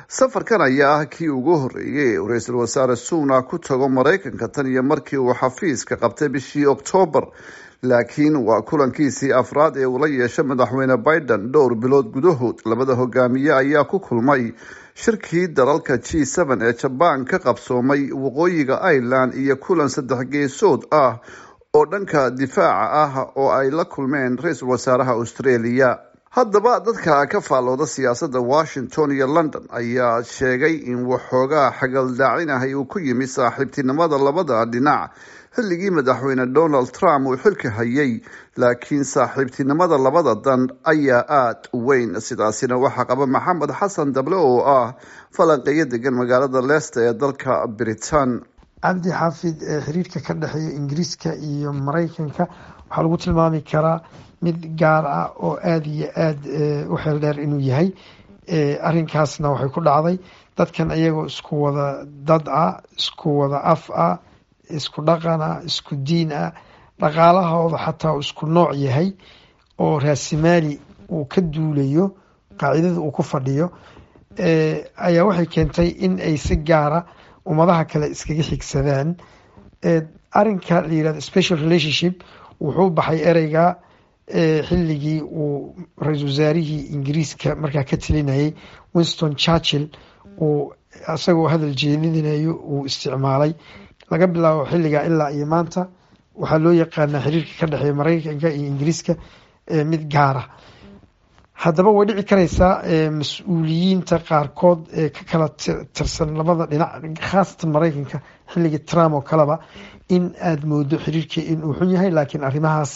safarkan ayaa ah kii ugu horreeyay uu ra-iisul wasaare sunak ku tago maraykanka tan iyo markii uu xafiiska qabtay bishii oktoobar laakiin waa kulankiisii afraad ee uu la yeeshay madaxweyne biden dhowr bilood gudahood labada hogaamiye ayaa ku kulmay shirkii dalalka g n ee jabaan ka qabsoomay waqooyiga ireland iyo kulan saddex geesood ah oo dhanka difaaca ah oo ay la kulmeen ra-iisul wasaaraha australia haddaba dadka ka faallooda siyaasadda washington iyo london ayaa sheegay in waxoogaa xagaldaacinahay uu ku yimi saaxiibtinimada labada dhinac xilligii madaxweyne donald trump uu xilka hayay laakiin saaxiibtinimada labada dan ayaa aada u weyn sidaasina waxaa qaba maxamed xasan dable oo ah falanqeeyo degan magaalada leicester ee dalka britain cabdi xaafid xiriirka ka dhexeeya ingiriiska iyo maraykanka waxaa lagu tilmaami karaa mid gaar ah oo aada iyo aada u xeel dheer inuu yahay arrinkaasna waxay ku dhacday dadkan iyagoo isku wada dad ah isku wada af ah isku dhaqan ah isku diin ah dhaqaalahooda xataa uu isku nooc yahay oo raasimaali uu ka duulayo qaacidada uu ku fadhiyo ayaa waxay keentay in ay si gaara ummadaha kale iskaga xigsadaan arinka la yirahdo special relationship wuxuu baxay ereyga xilligii uu ra-iisul wasaarihii ingiriiska markaa ka talinayay winston churchill uu isagoo hadal jeedinayo uu isticmaalay laga bilaabo xilligaa ilaa iyo maanta waxaa loo yaqaanaa xiriirka ka dhexeeya maraykanka iyo ingiriiska mid gaara haddaba way dhici kareysaa mas-uuliyiinta qaarkood ee ka kala tirsan labada dhinac khaasatan maraykanka xilligii trump oo kaleba in aada moodo xiriirkii inuu xun yahay laakiin arrimahaas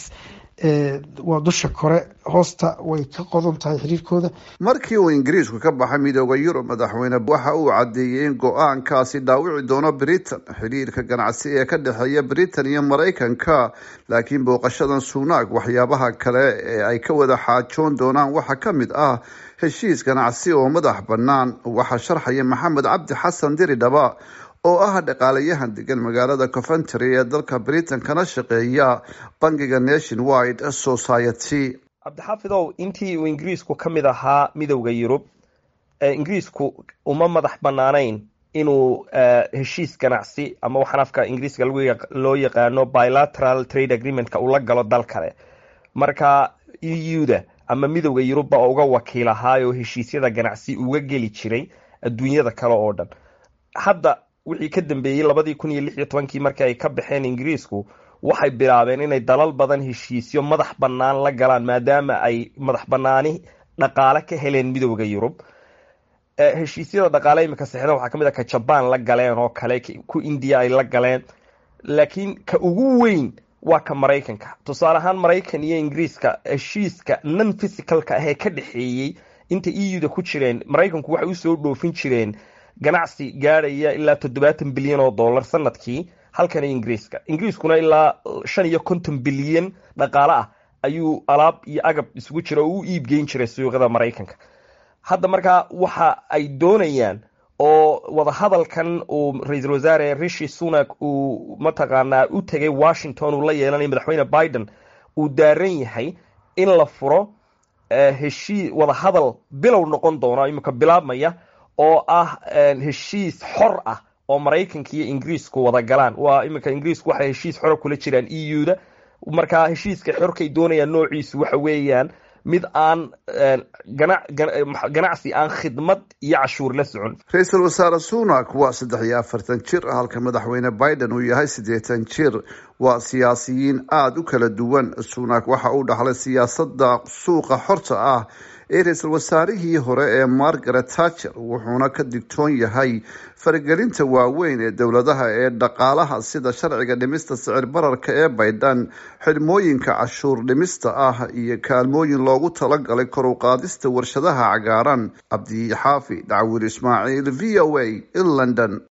waa dusha kore hoosta way ka qodan tahay xiriirkooda markii uu ingiriisku ka baxay midooda yurub madaxweyne waxa uu caddeeyey in go-aankaasi dhaawici doono britain xiriirka ganacsi ee ka dhexeeya britain iyo maraykanka laakiin booqashadan sunak waxyaabaha kale ee ay ka wada xaajoon doonaan waxaa ka mid ah heshiis ganacsi oo madax bannaan waxaa sharxaya maxamed cabdi xasan diridhaba oo ah dhaqaalayahan degan magaalada coventry ee dalka britain kana shaqeeya bangiga nation wide society cabdixaafidow intii uu ingiriisku ka mid ahaa midowda yurub ingiriisku uma madax banaanayn inuu heshiis ganacsi ama waxaan afka ingiriiska loo yaqaano bilateral trade agreementka uu la galo dal kale marka e u da ama midowda yurubba uga wakiil ahaayoo heshiisyada ganacsi uga geli jiray adduunyada kale oo dhan hadda wixii ka dambeeyey labadii kun iyo lix iyo tobankii markii ay ka baxeen ingiriisku waxay bilaabeen inay dalal badan heshiisyo madax bannaan la galaan maadaama ay madax bannaani dhaqaale ka heleen midowda yurub heshiisyada dhaqaale imika sexda waxaa kamid a ka jabaan la galeen oo kale ku indiya ay la galeen laakiin ka ugu weyn waa ka maraykanka tusaale ahaan maraykan iyo ingiriiska heshiiska non physicalka ahee ka dhexeeyey inta e u da ku jireen maraykanku waxay usoo dhoofin jireen ganacsi gaadhaya ilaa toddobaatan bilyan oo dollar sanadkii halkana ingiriiska ingiriiskuna ilaa shan iyo konton bilyan dhaqaale ah ayuu alaab iyo agab isugu jira oo u iibgeyn jiray suuqyada maraykanka hadda markaa waxa ay doonayaan oo wadahadalkan uu ra-iisul wasaare rishi sunak uu mataqaanaa u tegay washington uu la yeelanayo madaxweyne biden uu daaran yahay in la furo heshii wadahadal bilow noqon doono imika bilaabmaya oo ah heshiis xor ah oo maraykanka iyo ingiriisku wada galaan waa iminka ingiriisku waxay heshiis xora kula jiraan e u da markaa heshiiska xorkay doonayaan noociisu waxa weeyaan mid aan ganacsi aan khidmad iyo cashuur la socon ra-iisul wasaare sunak waa saddex iyo afartan jir halka madaxweyne biden uu yahay siddeetan jir waa siyaasiyiin aada u kala duwan sunak waxa uu dhaxlay siyaasadda suuqa xorta ah ee ra-iisul wasaarihii hore ee margaret thatcher wuxuuna ka digtoon yahay faragelinta waaweyn ee dowladaha ee dhaqaalaha sida sharciga dhimista sicir bararka ee baydhan xidhmooyinka cashuur dhimista ah iyo kaalmooyin loogu talagalay kor u qaadista warshadaha cagaaran cabdi xaafi dhacwiil ismaaciil v o a in london